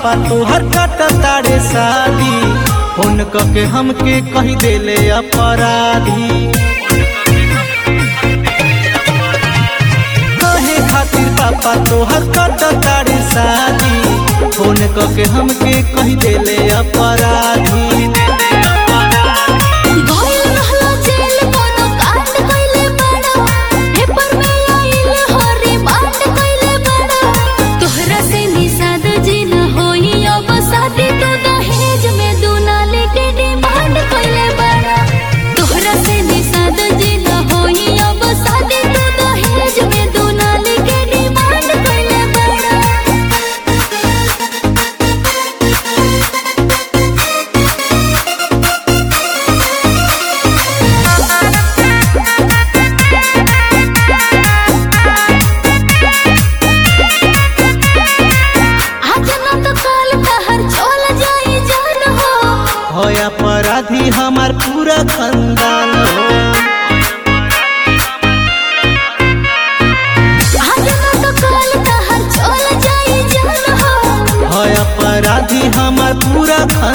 पापा तोहर कट तारे शादी फोन के हमके कही देले अपराधी कहे खातिर पापा तोहर कट तारे शादी फोन के हमके कही देले अपराधी गइल रहला जेल कोनो कांड कइले बड़ा पेपर में आइल हो रिमांड कइले बड़ा तोहरा से निषाद जी न होई अब शादी तो दहेज में दुनाले के डिमांड कइले बड़ा तोहरा से निषाद जी न होई अब शादी तो दहेज में दुनाले के डिमांड कइले बड़ा आज न तो काल तहर चल जाई जान हो हो अपराधी हमार पूरा खानदान हो आज न तो काल तहर चल जाई जान हो है अपराधी हमार पूरा खानदान